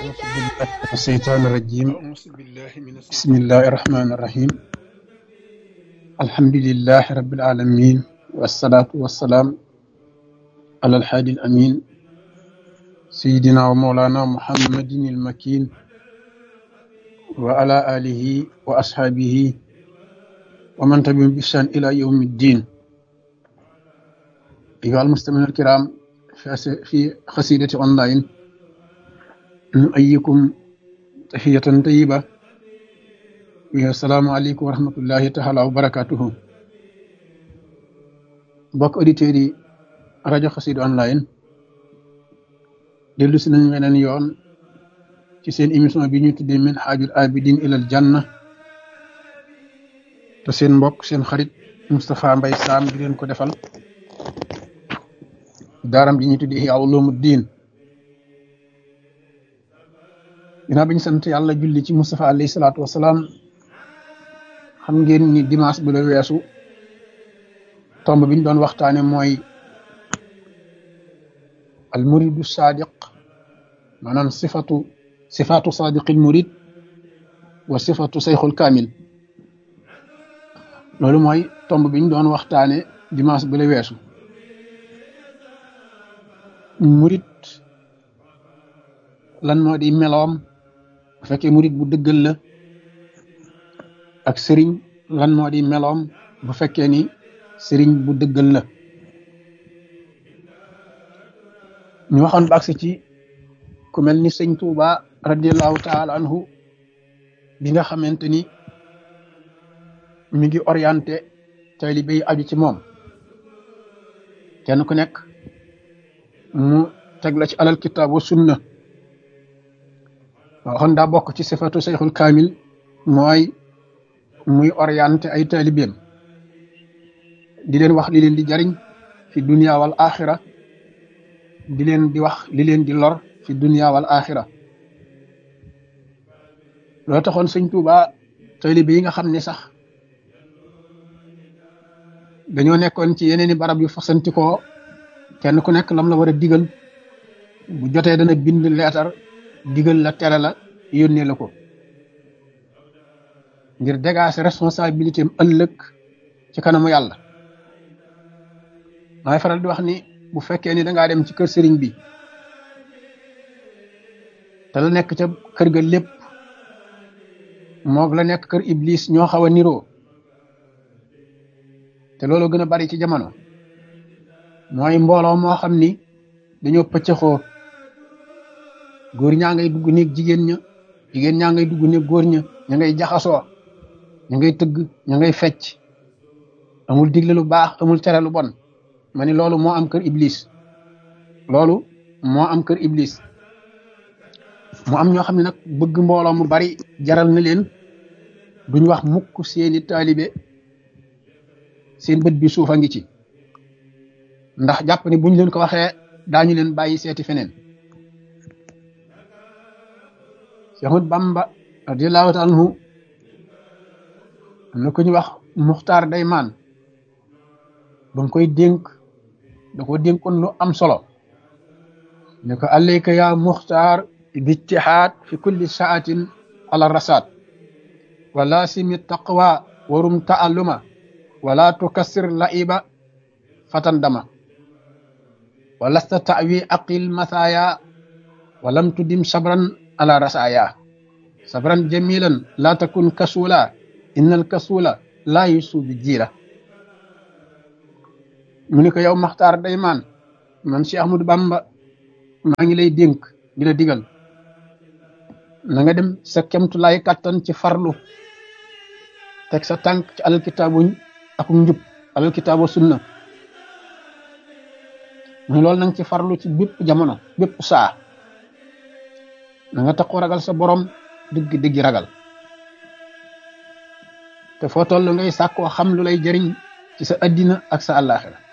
الشيطان الرجيم بسم الله الرحمن الرحيم الحمد لله رب العالمين والصلاة والسلام على الحادي الأمين سيدنا ومولانا محمد المكين وعلى آله وأصحابه ومن تبعهم بإحسان إلى يوم الدين أيها المستمعون الكرام في قصيدة أونلاين نؤيكم تحية طيبة السلام عليكم ورحمة الله تعالى وبركاته mbokk auditeurs yi rajo Xassida online dellu si nañ weneen yoon ci seen émission bi ñu tuddee min haajul abidin ilal janna te seen mbokk seen xarit Moustapha Mbaye Sam di leen ko defal daaram ji ñu tuddee Ihya Ulumuddin ginnaaw bi ñu sant yàlla julli ci Moustapha alayhi salaatu wasalaam xam ngeen ni dimanche bu la weesu tomb bi ñu doon waxtaane mooy al muridu sadiq maanaam sifatu sifatu sadiqil murid wa sifatu sayxul kaamil loolu mooy tomb bi ñu doon waxtaane dimanche bu la weesu murid lan moo di meloom bu fekkee murid bu dëggal la ak sëriñ lan moo di meloom bu fekkee ni sëriñ bu dëggal la ñu waxoon ba agsi ci ku mel ni sëñ Tuuba radiallahu taala anhu bi nga xamante ni mi ngi orienté taalibe yi aju ci moom kenn ku nekk mu teg la ci alal kitaab wa sunna waxoon daa bokk ci sifatu sayxul kaamil mooy muy orienté ay taalibeem di leen wax li leen di jariñ fi dunia wal axira di leen di wax li leen di lor fi dunia wal axira loolu taxoon sëñ Tuuba taalibe yi nga xam ne sax dañoo nekkoon ci yeneeni barab yu fasantikoo kenn ku nekk lam la war a digal bu jotee dana bind leetar digal la tere la yónnee la ko ngir dégager responsabilité am ëllëg ci kanamu yàlla maay faral di wax ni bu fekkee ni dangaa dem ci kër sëriñ bi te la nekk ca kër ga lépp moog la nekk kër iblis ñoo xaw a niroo te loolu gën a bari ci jamono mooy mbooloo moo xam ni dañoo pëccëxoo góor ñaa ngay dugg néeg jigéen ña jigéen ñaa ngay dugg néeg góor ña ña ngay jaxasoo ña ngay tëgg ña ngay fecc amul digle lu baax amul tere lu bon ma ni loolu moo am kër iblis loolu moo am kër iblis mu am ñoo xam ne nag bëgg mbooloo mu bari jaral na leen duñ wax mukk seeni taalibe seen bët bi suufa ngi ci ndax jàpp ni buñ leen ko waxee daañu leen bàyyi seeti feneen Seexul Bamba radiyallahu taala anhu am na ku ñu wax Muxtaar Daymaan ba nga koy dénk da ko dénkoon lu am solo ne ko alayka ya Muxtaar bijtihaad fi kulli saatin ala rasaat wa laasimi taqwa warum taalluma wala tukassir laiba fatan dama wa lasta tawi aqil mathaya walam tudim sabran ala rasaya sabran jamilan la takun kasula innal kasula la yusubi jiila mu ni ko yow maxtaar daymaan man si ahmadu bamba maa ngi lay dénk di la digal na nga dem sa kemtulaay kàttan ci farlu teg sa tànk ci alal kitaabuñ ak njub alal kitaabu sunna mu loolu nanga ci farlu ci bépp jamono bépp saa na nga taxu ragal sa borom dëgg dëgg ragal te foo toll ngay sàkkoo xam lu lay jëriñ ci sa addina ak sa àllaaxira